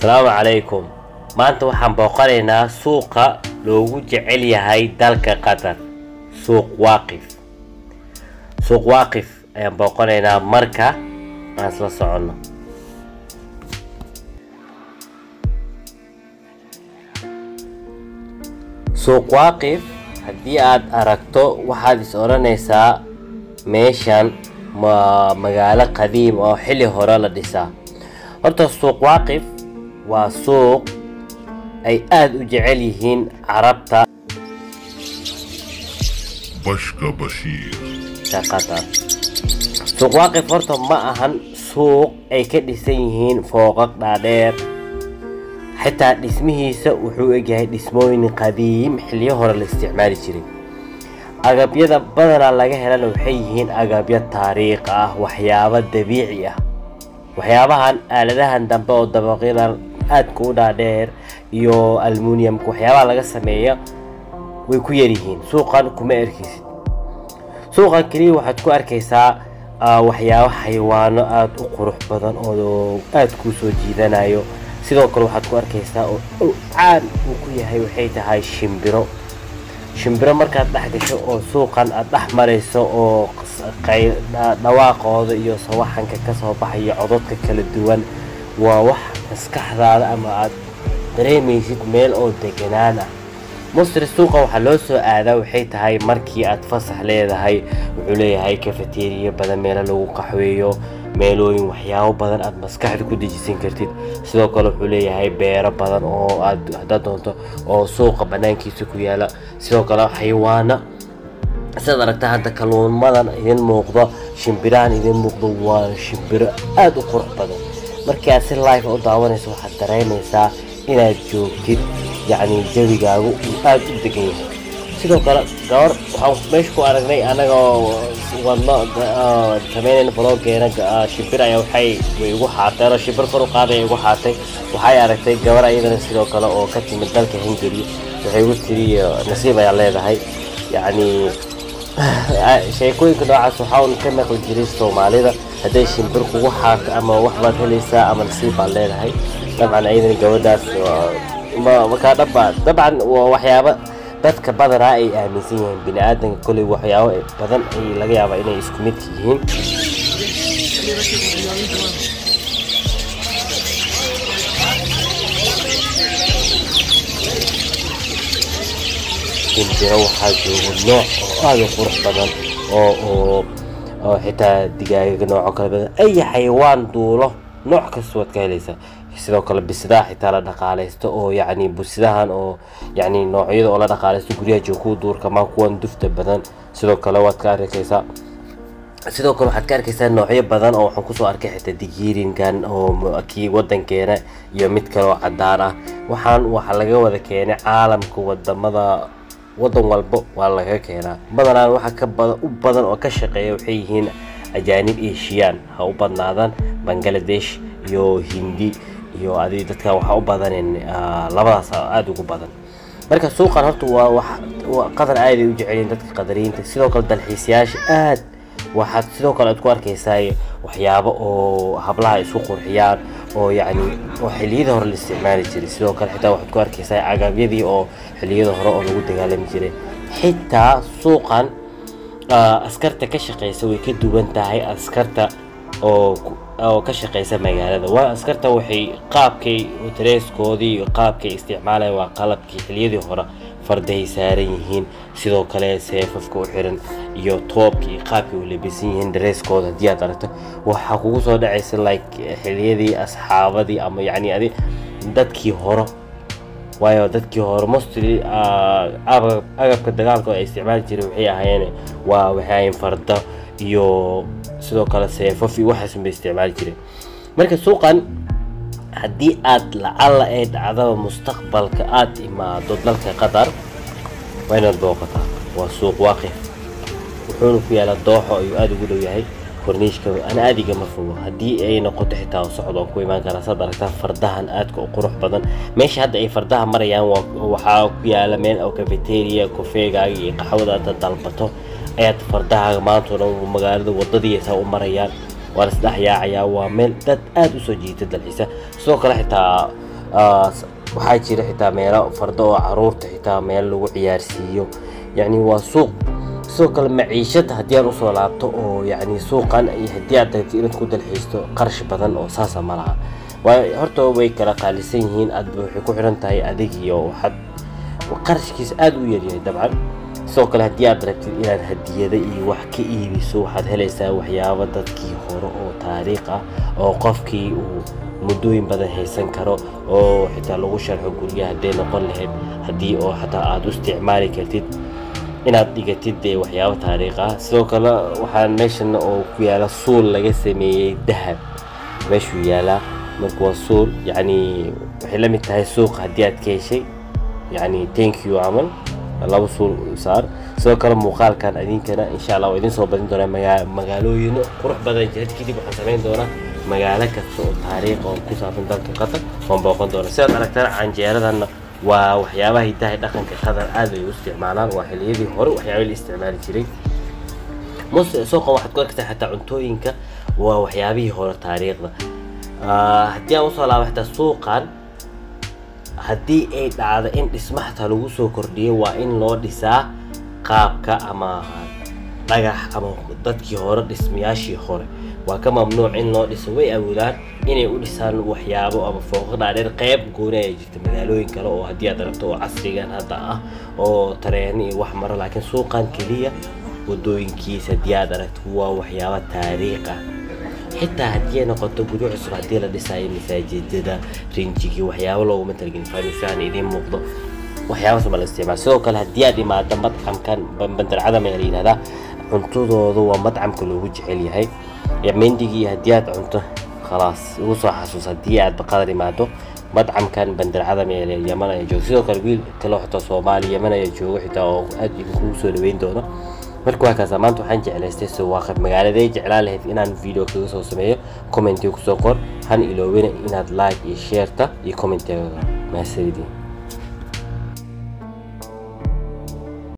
asalaamu calaykum maanta waxaan booqanaynaa suuqa loogu jecel yahay dalka qatar suuq waaqif suuq waaqif ayaan booqanaynaa marka aan isla soconno suuq waaqif haddii aad aragto waxaad is odhanaysaa meeshan ma magaalo qadiim oo xilli hore la dhisaa horta suuq waaqif waa suuq ay aada u jecel yihiin carabta Bashka Bashir. ka qatar suuq waaqif horta ma ahan suuq ay ka dhisan yihiin fooqaq dhaadheer xitaa dhismihiisa wuxuu egyahay dhismooyin qadiim xilliyo hore la isticmaali jiray agabyada badanaa laga helana waxay yihiin agabyo taariikh ah waxyaabo dabiici ah waxyaabahan aaladahan dambe oo dabaqyadan aadka u dhaadheer iyo almuniumka waxyaabaha laga sameeya way ku yaryihiin suuqan kuma erkaysid suuqan keliya waxaad ku arkaysaa ah, waxyaabo xayawaano aada u qurux badan oo aada kuu soo jiidanayo sidoo kale waxaad ku arkaysaa oo oo caan uu ku yahay waxay tahay shimbiro shimbiro markaad dhex gasho oo suuqan aad dhex marayso oo qas- qay- dha- dhawaaqooda iyo sawaxanka ka soo baxaya codadka kala duwan waa wax maskaxdaada ama aad dareemaysid meel oo deganaan ah mostri suuqa waxaa loo soo aadaa waxay tahay markii aad fasax leedahay wuxuu leeyahay kafeteriya badan meelo lagu qaxweeyo meelooyin waxyaabo badan aad maskaxda ku dejisan kartid sidoo kale wuxuu leeyahay beero badan oo aad haddaad doonto oo suuqa banaankiisa ku yaala sidoo kale xayawaano sidaad aragta hadda kalluumadan idin muuqdo shimbirahan idin muuqdo waa shimbiro aada u qurux badan markii aad si live u daawanayso waxaad dareemaysaa inaad joogtid yacni jawigaagu uu aada u degan yahay sidoo kale gabar waxaan meesha ku aragnay anagoo wadno ah, sameynayna vloggeena ah, shimbir ayaa waxay way igu xaatay anoo shimbir kor u qaaday igu xaatay waxay aragtay gabar ayadana sidoo kale oo ka timid dalka hungary waxay igu tiri eh, nasiib ayaa leedahay yacni sheekooyinka noocaas waxaa un ka maqli jiray soomaalida hadday shimbir kugu xaarto ama wax baad helaysaa ama nasiib baad leedahay dabcan ayadana gabadhaas waa- ma makaa dhaba dabcan waa waxyaaba dadka badanaa ay aaminsan yihiin bini aadanka kolley waxyaabo badan ay laga yaabaa inay isku mid yihiin shimbiro waxaa jooga nooc oo aada u qurux badan oo oo oo xitaa digaaga nooco kala badan ay xayawaan duulo nooc kasta waad ka helaysaa sidoo kale bisidaha xitaa la dhaqaalaysto oo yacni bisidahan oo yacni noocyada oo la dhaqaalaysto guryaha jooga kuwa duurka maa kuwan dufta badan sidoo kale waad ka arkaysaa sidoo kale waxaad ka arkaysaa noocyo badan oo waxaan kusoo arkay xitaa digiirinkan oo m- kii wadankeena iyo mid kale oo cadaan ah waxaan waxaa laga wada keenay caalamka wadamada wadan walbo waa laga keenaa badanaan waxa ka badan u badan oo ka shaqeeya waxay yihiin ajaanib eshiyaan ha u badnaadaan bangladesh iyo hindi iyo adi dadka waxaa u badaneen ah, labadaas aada ugu badan marka suuqan horta waa wax waa qadar aad ay u jecelyihin dadka qadariyiinta sidoo kale dalxiisayaasha aad waxaad sidoo kale aad ku arkaysaa waxyaabo oo hablaha isu qurxiyaan oo yacni oo xilliyada hore la isticmaali jiray sidoo kale xitaa waxaad ku arkaysaa agabyadii oo xilliyada hore oo lagu dagaalami jiray xitaa suuqan ah, askarta ka shaqeysa way ka duwan tahay askarta oo ku- oo ka shaqeysa magaalada waa askarta waxay qaabkay dareeskoodii iyo qaabkay isticmaalayaan waa qalabkii xilliyadii hore fardahay saaran yihiin sidoo kale seefafka u xiran iyo toobkii iyo qaabkay u labisan yihiin dareeskooda haddii aad aragto waxaa kugu soo dhacaysa like xilliyadii asxaabadii ama yacni adi dadkii hore waayo dadkii hore mostly ah, agab- agabka dagaalka oo ay isticmaali jireen waxay ahaayeen waa waxay ahaayeen farda iyo sidoo kale seefaf iyo waxaas bay isticmaali jireen marka suuqan haddii aad lacalla ay dhacdaba mustaqbalka aad imaado dalka qatar waa inaad booqataa waa suuq waaqif wuxuuna ku yaalaa dooxo ayuu aada ugu dhow yahay korniishka ana aadiga ma fogo haddii ay noqoto xitaa socod oo ku imaan karaa saad aragtaa fardahan aadka u qurux badan meesha hadda ay fardaha marayaan waa waxaa ku yaala meel oo cafeteria kofeegaaga iyo qaxwada aad dalbato ayaad fardahaaga maanta oo dhan magaalada wadadiisa u marayaan waa la isdhex yaacayaa waa meel dad aada usoo jiita dalxiisa sidoo kale xitaa Ah, s- waxaa jira xitaa meelo fardo oo caruurta xitaa meel lagu ciyaarsiiyo yacni waa suuq sidoo kale maciishada haddii aan usoo laabto oo yacni suuqan iyo haddii aad dagto inaad ku dalxiisto qarash badan oo saasa ma laha waayo horta way kala qaalisan yihiin aad waxay ku xiran tahay adig iyo waxaad qarashkiisa aada u yaryahay dabcan sidoo kale haddii aad rabtid inaad hadiyada iyo wax ka iibiso waxaad helaysaa waxyaabo dadkii hore oo taariikh ah oo qofkii uu muddooyin badan haysan karo oo xitaa lagu sharxo guryaha hadday noqon lahayd haddii oo xataa aad u isticmaali kartid inaad dhigatid dee waxyaabo taariikh ah sidoo kale waxaa meeshan oo ku yaala suul laga sameeyey dahab meeshuu yaalaa marka waa suul yacni waxay la mid tahay suuq haddii aad ka heshay yacni thank you camal laba suul saar sidoo kale muuqaalkan idinkana insha allah waa idin soo badin doonaa magaa magaalooyin qurux badan jira kadib waxaan samayn doonaa magaalo kasta oo taariikh oo ku saabsan dalka qatar waan booqan doonaa sidaad aragtaan canjeeradanna waa waxyaabaha hidaha dhaqanka qatar aad ay u isticmaalaan waa xiliyadii hore waxyaabay la isticmaali jiray muse suuqa waxaad ku arkaysaa xataa cuntooyinka waa waxyaabihii hore taariikhda Ah, haddii aan usoo laabo xitaa suuqan haddii ay dhacdo in dhisma xataa lagu soo kordhiyo waa in loo dhisaa qaabka ama dhagax ama dadkii hore dhismayaashii hore waa ka mamnuuc in loo dhiso way awoodaan inay u dhisaan waxyaabo ama fooqo dhaadheer qayb gooni ayaa jirta magaalooyin kale oo haddii aad aragto oo casrigan hadda ah oo tareeno iyo wax mara laakiin suuqan keliya wadooyinkiisa haddii aad aragto waa waxyaabo taariikh ah xitaa haddii ay noqoto guryo cusub haddii la dhisayo masaajidada rinjigii waxyaabo looguma talagelin fahmisaan idiin muuqdo waxyaabaas ma la isticmaal sidoo kale haddii aad imaado madcamkan bandarcadam ayaa la yidhahdaa cuntadooda waa madcamka loogu jecel yahay mendigii haddii aad cunto khalaas ugu soo xasuus haddii aad baqadar imaado madcamkan bandarcadam ee yaman ayaa jooga sidoo kale wiil kale xitaa soomaali yaman ayaa jooga xitaa oo aad idinkugu soo dhaweyn doono marka waa kaasa maanta waxaan jeclaystay suwaaqad magaaladay jeclaan lahayd inaan video kaga soo sameeyo commentiga kusoo qor han iloobina inaad like iyo shareta iyo commentiga mahadsanidin